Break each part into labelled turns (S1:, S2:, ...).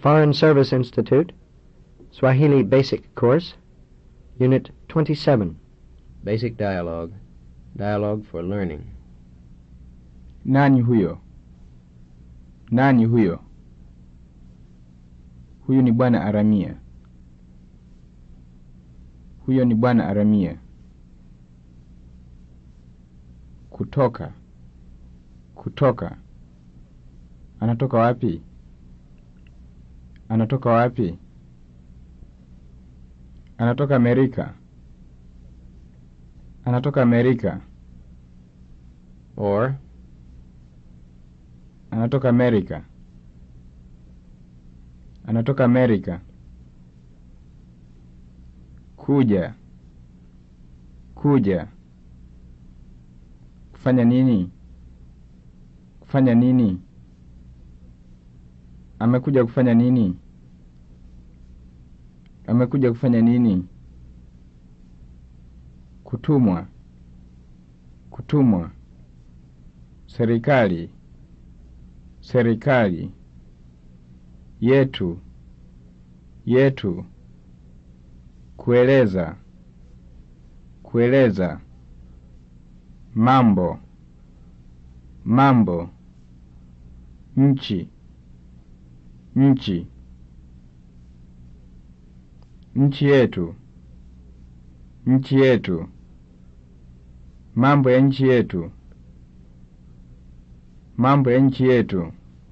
S1: Foreign Service Institute, Swahili Basic Course, Unit 27.
S2: Basic dialogue. Dialogue for learning.
S3: Nani huyo? Nani huyo? Huyu ni bwana Aramia. Huyo ni bwana Aramia. Kutoka. Kutoka. Anatoka wapi? Anatoka wapi? Anatoka Amerika. Anatoka Amerika.
S2: Or,
S3: Anatoka Amerika. Anatoka Amerika. Kuja. Kuja. Kufanya nini? Kufanya nini? Amekuja kufanya nini? Amekuja kufanya nini? Kutumwa. Kutumwa. Serikali. Serikali. Yetu. Yetu. Kueleza. Kueleza. Mambo. Mambo. Nchi. Nchi. Nchi yetu. Nchi yetu. Mambo ya nchi yetu. Mambo ya nchi yetu.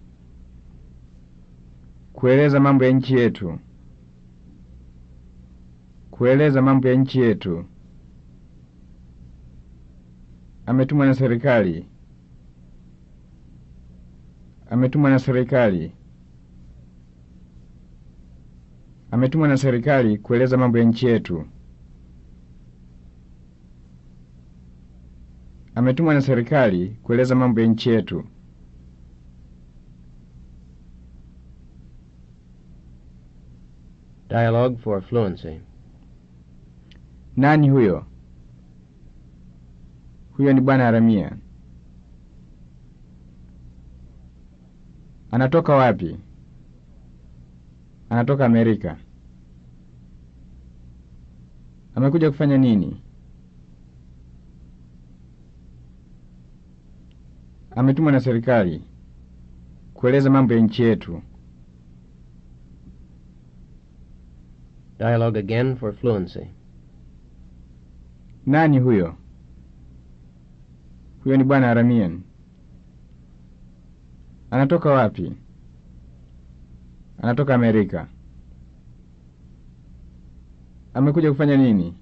S3: Kueleza mambo ya nchi yetu. Kueleza mambo ya nchi yetu. Ametumwa na serikali. Ametumwa na serikali. Ametumwa na serikali kueleza mambo ya nchi yetu. Ametumwa na serikali kueleza mambo ya nchi yetu.
S2: dialogue for fluency.
S3: Nani huyo? Huyo ni bwana Aramia. Anatoka wapi? Anatoka Amerika. Amekuja kufanya nini? Ametumwa na serikali kueleza mambo ya nchi yetu.
S2: Dialogue again for fluency.
S3: Nani huyo? Huyo ni bwana Aramian. Anatoka wapi? Anatoka Amerika. Amekuja kufanya nini?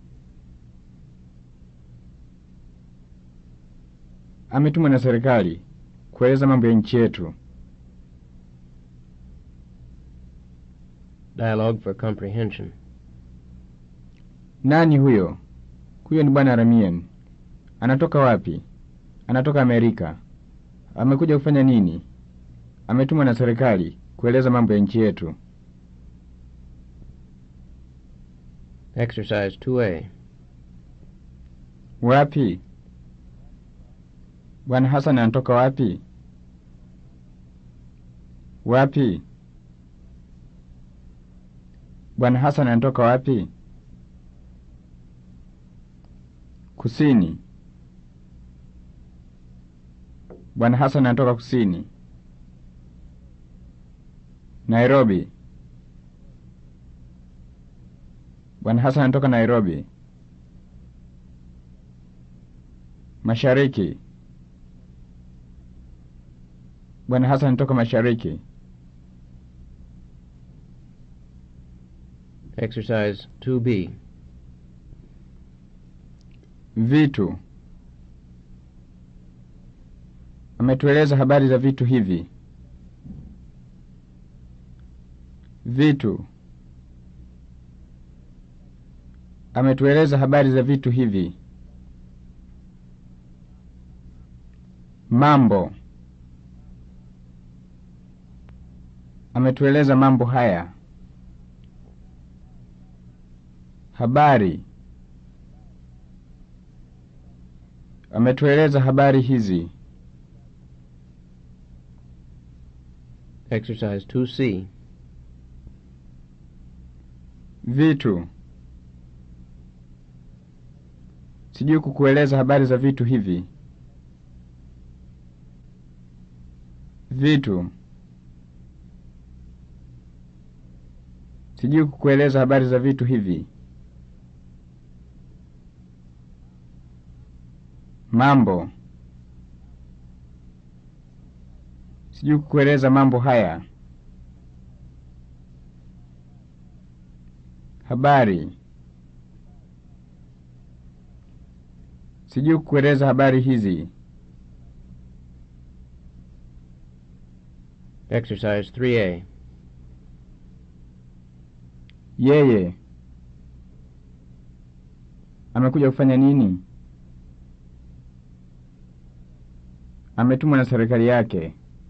S3: Ametumwa na serikali kueleza mambo ya nchi yetu.
S2: Dialogue for comprehension.
S3: Nani huyo? Huyo ni bwana Aramian. Anatoka wapi? Anatoka Amerika. Amekuja kufanya nini? Ametumwa na serikali kueleza mambo ya nchi yetu.
S2: Exercise 2A.
S3: Wapi? Bwana Hassan anatoka wapi? Wapi? Bwana Hassan anatoka wapi? Kusini. Bwana Hassan anatoka kusini. Nairobi. Bwana Hassan anatoka Nairobi. Mashariki. Bwana Hassan anatoka mashariki.
S2: Exercise 2B.
S3: Vitu. Ametueleza habari za vitu hivi. Vitu. Ametueleza habari za vitu hivi. Mambo. Ametueleza mambo haya. Habari. Ametueleza habari hizi.
S2: Exercise 2C.
S3: Vitu. Sijui kukueleza habari za vitu hivi. Vitu. Sijui kukueleza habari za vitu hivi. Mambo. Sijui kukueleza mambo haya. Habari. Sijui kukueleza habari hizi.
S2: Exercise 3A.
S3: Yeye amekuja kufanya nini? Ametumwa na serikali yake.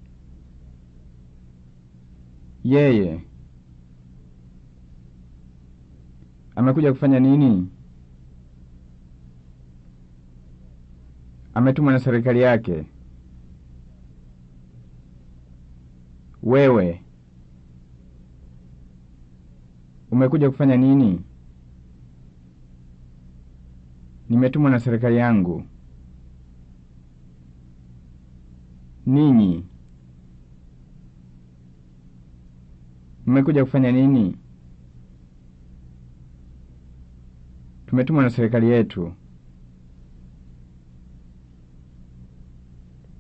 S3: Yeye amekuja kufanya nini? Ametumwa na serikali yake. Wewe umekuja kufanya nini? Nimetumwa na serikali yangu. Ninyi mmekuja kufanya nini? Tumetumwa na serikali yetu.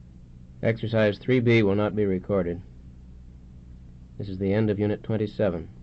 S2: Exercise 3B will not be recorded. This is the end of Unit 27.